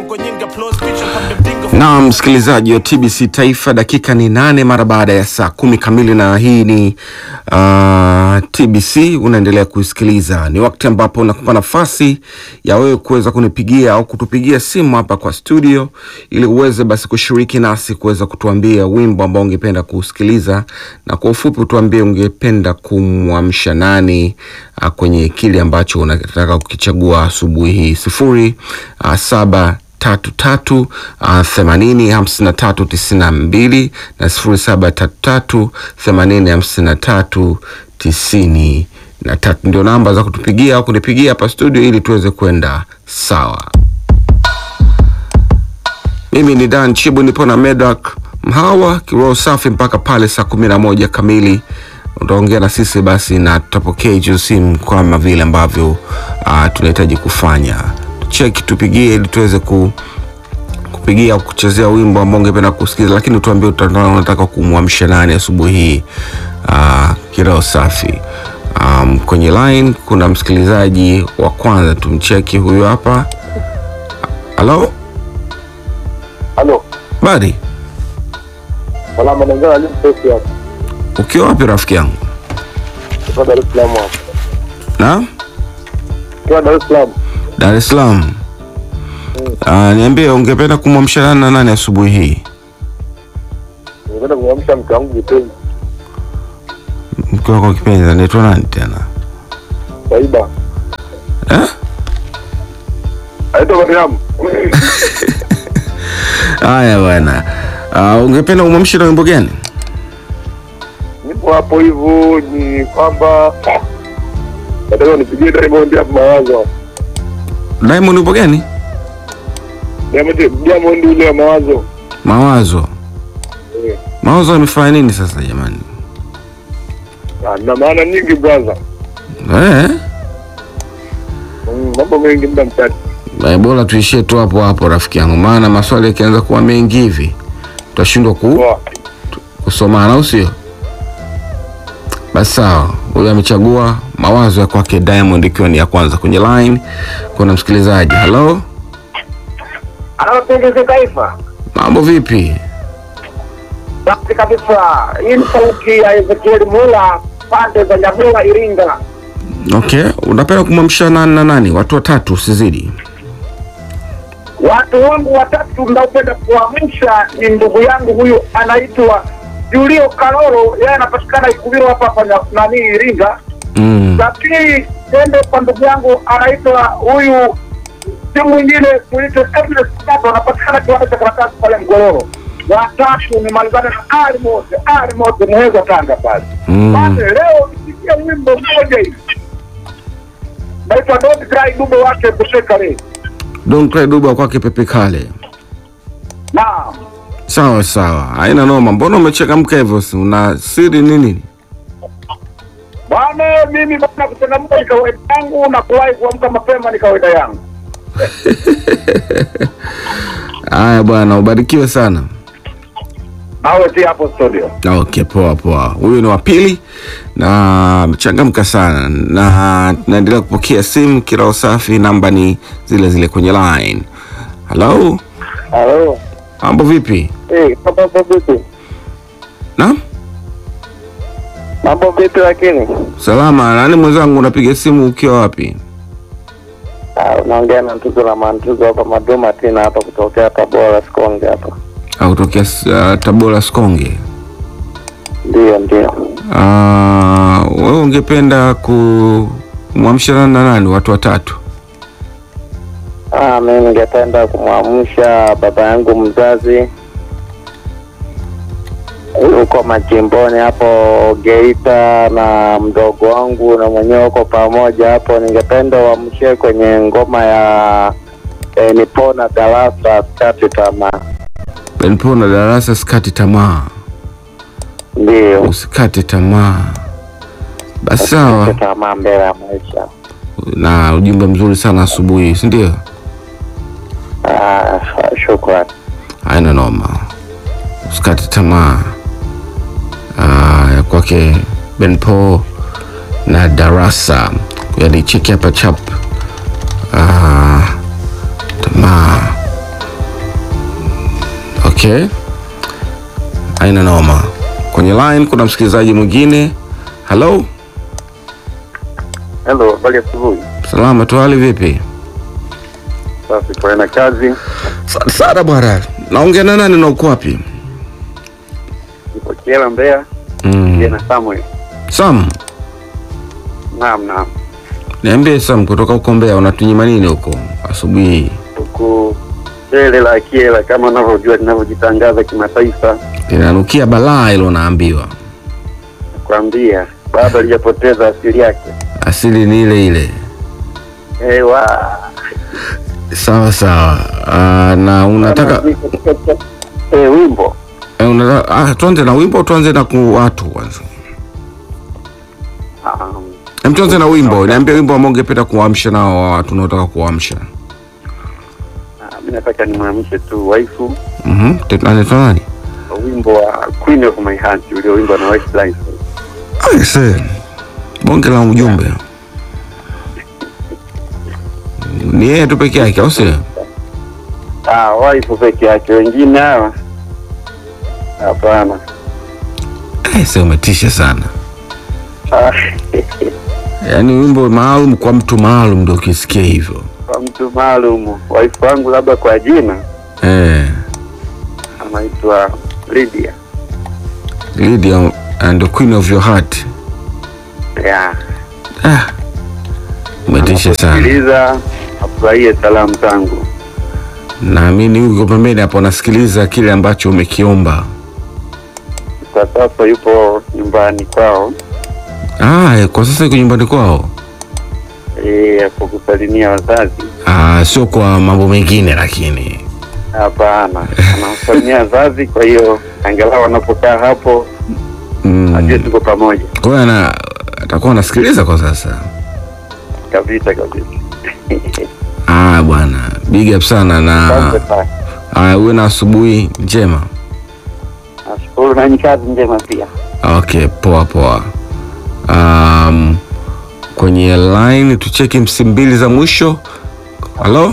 Na msikilizaji wa TBC Taifa, dakika ni nane mara baada ya saa kumi kamili, na hii ni uh, TBC unaendelea kuisikiliza. Ni wakati ambapo nakupa nafasi ya wewe kuweza kunipigia au kutupigia simu hapa kwa studio, ili uweze basi kushiriki nasi kuweza kutuambia wimbo ambao ungependa kusikiliza, na kwa ufupi utuambie ungependa kumwamsha nani uh, kwenye kile ambacho unataka kukichagua asubuhi hii sifuri uh, saba tatu tatu themanini hamsini na tatu tisini na mbili na sifuri saba tatu tatu themanini hamsini na tatu tisini na tatu ndio namba za kutupigia au kunipigia hapa studio ili tuweze kwenda sawa. Mimi ni Dan Chibu, nipo na Medak Mhawa kiroho safi mpaka pale saa kumi na moja kamili utaongea na sisi basi, na tutapokea hizo simu kama vile ambavyo uh, tunahitaji kufanya cheki tupigie ili tuweze ku, kupigia au kuchezea wimbo ambao ungependa kusikiza, lakini tuambie unataka kumwamsha nani asubuhi hii. Uh, kiroho safi. Um, kwenye line kuna msikilizaji wa kwanza, tumcheki huyu hapa. Halo, Halo. badi, Salama naongea na Limposi hapa. ukiwa wapi rafiki yangu? Kutoka Dar es Salaam hapa. Na Kutoka Dar es Salaam. Dar es Salaam. Uh, niambie ungependa kumwamsha nani na nani asubuhi hii? Ningependa kumwamsha mke wangu kipenzi. Mke wako kipenzi anaitwa nani tena? Faiba. Eh? Aitwa Mariam. Haya bwana. Uh, ungependa umwamshe na wimbo gani? Nipo hapo hivyo ni kwamba nataka nipigie Diamond hapo mawazo. Diamond wimbo gani? Diamond Diamond ule wa mawazo. Mawazo. Eh. Mawazo amefanya nini sasa jamani? Ah, Na maana nyingi brother. Eh? Mm, Mambo mengi muda mchache. Eh, bora tuishie tu hapo hapo rafiki yangu, maana maswali yakianza kuwa mengi hivi tutashindwa ku, Poa. kusomana au sio? Basi sawa, huyu amechagua mawazo ya kwake Diamond ikiwa ni ya kwanza kwenye line. Kuna msikilizaji. Hello, Anapendeza taifa mambo vipi? safi kabisa. Hii ni sauti ya Ezekiel Mula pande za Nyamula, Iringa. Okay, unapenda kumwamsha nani na nani? Watu watatu usizidi. Watu wangu watatu mnaopenda kuamsha ni ndugu yangu huyu anaitwa Julio Kaloro, yeye anapatikana Ikubiro hapa hapa nya- nani Iringa. Mm. La pili tende kwa ndugu yangu anaitwa huyu si mwingine kuitwa Ernest Kato, anapatikana kiwanda cha karatasi pale Mgororo. Watatu ni malizane na Ali Mote, Ali Mote Muheza, Tanga pale. Mm. Basi leo nisikia wimbo mmoja hivi naitwa Don't Cry, dubo wake Bushekare. Don't cry duba kwake Pepe Kale. Naam. Sawa sawa, haina noma. Mbona umechangamka hivyo? si Una siri nini? Bwana, mimi bwana, kuchangamka ni kawaida yangu na kuwahi kuamka mapema ni kawaida yangu. Haya bwana, ubarikiwe sana. Nawe ti hapo studio. Okay, poa poa. Huyu ni wa pili na amechangamka sana, na naendelea kupokea simu kirao safi. Namba ni zile zile kwenye line. Hello, Halo. mambo vipi? Eh, mambo vipi? Na Mambo vipi lakini? salama. Nani mwenzangu, unapiga simu ukiwa wapi? Ah, unaongea na Ntuzo la Mantuzo hapa Maduma tena hapa kutokea Tabora Sikonge hapa. Au kutokea uh, Tabora Sikonge. Ndio, ndio. Ah, wewe ungependa kumwamsha nani na nani? Watu watatu. Ah, mimi ningependa kumwamsha baba yangu mzazi huko machimboni hapo Geita na mdogo wangu na mwenyewe uko pamoja hapo. Ningependa uamshe kwenye ngoma ya eh, nipona darasa skati tamaa. Benipo na darasa, sikati tamaa, Ndio, usikate tamaa. Basi sawa. Usikate tamaa mbele ya maisha. na ujumbe mzuri sana asubuhi, si ndio? Ah, shukrani. Haina noma, usikate tamaa. Ah, ya kwake Benpo na darasa, yani cheki hapa chap. Ah, tamaa Okay, haina noma. Kwenye line kuna msikilizaji mwingine. Hello, Hello, habari asubuhi. salama tu, hali vipi? Safi, kwa na kazi. Asante sana bwana. Naongea na nani na uko wapi? Niko Kiela Mbeya, Mm. na Samuel. Sam, Naam, naam. niambie Sam, kutoka huko Mbeya unatunyima nini huko asubuhi hii? Huku Mbele la Kiela kama unavyojua linavyojitangaza kimataifa, Linanukia balaa hilo, naambiwa nakwambia bado halijapoteza asili yake. asili ni ile ile. Ewa. Sawa sawa. Ah, na unataka eh, wimbo eh, unataka ah, tuanze na wimbo, tuanze na ku watu kwanza. um, Hem, tuanze na wimbo. Niambie wimbo ambao ungependa kuamsha nao watu unaotaka kuamsha. ah, mi nataka nimwamshe tu waifu Mhm. Mm anaitwa nani? kwa wimbo wa Queen of My Heart ulioimbwa na Westlife. Ah, se. Bonge la ujumbe. Ni yeye tu peke yake au sio? Ah, waifu peke yake, wengine hawa hapana. Eh, sasa umetisha sana. Ah, Yaani wimbo maalum kwa mtu maalum ndio ukisikia hivyo. kwa mtu maalum, waifu wangu labda kwa jina Eh, anaitwa Lydia. Lydia and the Queen of Your Heart. Yeah. Ah. Umetisha sana. Sikiliza, afurahie salamu zangu. Naamini huko pembeni hapo anasikiliza kile ambacho umekiomba. Kwa sasa yupo nyumbani kwao, Ah, eh, kwa sasa yuko nyumbani kwao. eh, hapo kusalimia wazazi. Ah, sio kwa mambo mengine lakini. Hapana, anawasalimia wazazi, kwa hiyo angalau wanapokaa hapo ajue Mm. tuko pamoja Kwa hiyo ana atakuwa anasikiliza kwa sasa. kabisa kabisa. Ah, bwana. Big up sana na Asante sana. ah, uwe na asubuhi njema. Nashukuru na ni kazi njema pia. Okay, poa poa. Um, kwenye line tucheki msimu mbili za mwisho. Halo?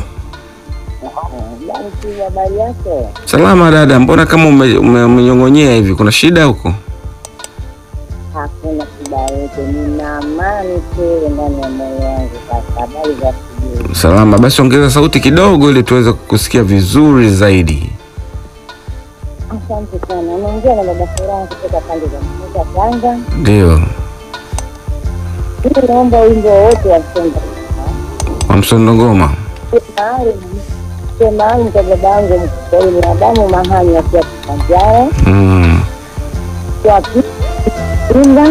habari yako? Salama dada, mbona kama ume- ume- umenyong'onyea hivi? Kuna shida huko? Hakuna shida yote, nina amani tele ndani ya moyo wangu. Sasa habari za asubuhi. Salama, basi ongeza sauti kidogo ili tuweze kukusikia vizuri zaidi. Asante sana. Unaongea na baba Furaha kutoka pande za Mkoa Tanga. Ndio, Mimi naomba wimbo wowote wa Sonda wa msondo ngoma. maalum sio maalum kwa baba yangu mkuu na damu mahali akiwa Kipanjara Mm. kwa Pinga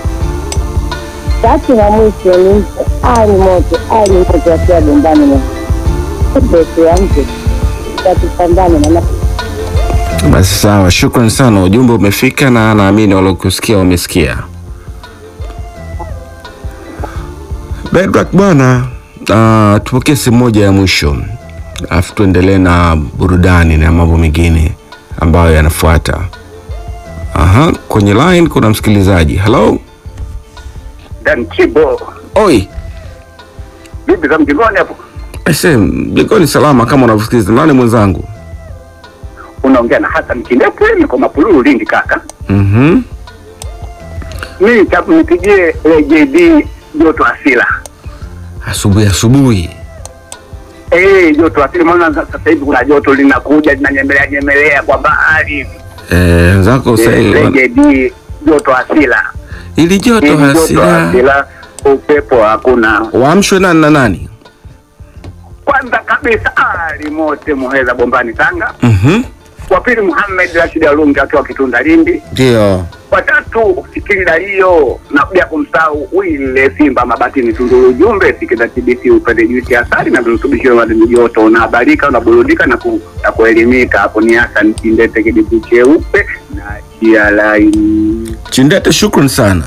tatu na mwisho ni mtu ali moto ali moto akiwa bombani na besi ya mtu tatupambane na Basi sawa, shukran sana, ujumbe umefika na naamini waliokusikia wamesikia. Bedrak bwana, uh, tupokee simu moja ya mwisho alafu tuendelee na burudani na mambo mengine ambayo yanafuata. Aha, kwenye line kuna msikilizaji. Hello, Dan Kibo, oi bibi za mjingoni hapo, ese, mjengoni salama kama unavyosikiliza. Nani mwenzangu? unaongea na Hassan Kindepo, niko Mapululu Lindi kaka. Mhm. Mimi nipigie JD joto asila Asubuhi asubuhi. Eh, joto asili, maana sasa hivi kuna joto linakuja linanyemelea nyemelea kwa bahari. Eh, wenzako sasa Eh, hivi wana- JD joto asila, ili joto Hili joto hasira asila, upepo hakuna. waamshwe nani na nani? Kwanza kabisa Ali Mote Muheza Bombani Tanga, Mhm. wa pili Muhammad Rashid Alungi akiwa Kitunda Lindi, Ndio. watatu Fikiri Dalio na bila kumsahau Wile Simba Mabatini Tunduru. Ujumbe sikiza TBC upende juisi ya asali na virutubisho vya madini joto, unahabarika unaburudika na, ku, na kuelimika. Hapo ni Hassan Kindete kidibu cheupe na chia laini. Chindete, shukran sana.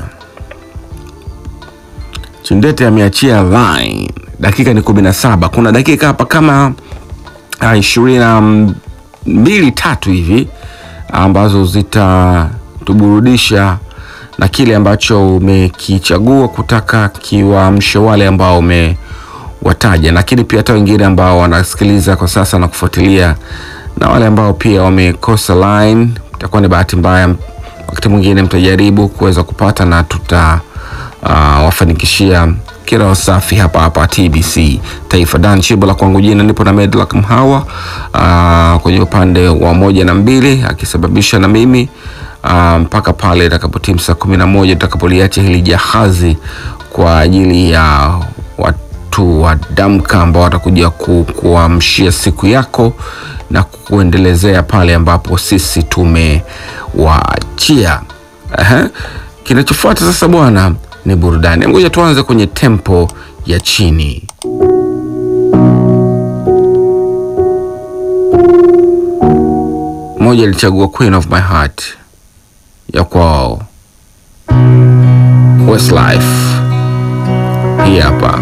Chindete ameachia line. Dakika ni kumi na saba. Kuna dakika hapa kama ah, ishirini na mbili tatu hivi ambazo zitatuburudisha na kile ambacho umekichagua kutaka kiwaamshe wale ambao umewataja, lakini pia hata wengine ambao wanasikiliza kwa sasa na kufuatilia na wale ambao pia wamekosa line, itakuwa ni bahati mbaya. Wakati mwingine mtajaribu kuweza kupata na tuta uh, wafanikishia kila safi hapa hapa TBC Taifa. Dan Chibo la kwangu jina, nipo na Medlak Mhawa uh, kwenye upande wa moja na mbili akisababisha na mimi uh, mpaka pale itakapotimu saa kumi na moja tutakapoliacha hili jahazi kwa ajili ya watu wa damka ambao watakuja ku, kuamshia siku yako na kuendelezea pale ambapo sisi tumewaachia. Aha. Kinachofuata sasa bwana ni burudani. Ngoja tuanze kwenye tempo ya chini. Moja alichagua Queen of My Heart ya kwao Westlife, hii hapa.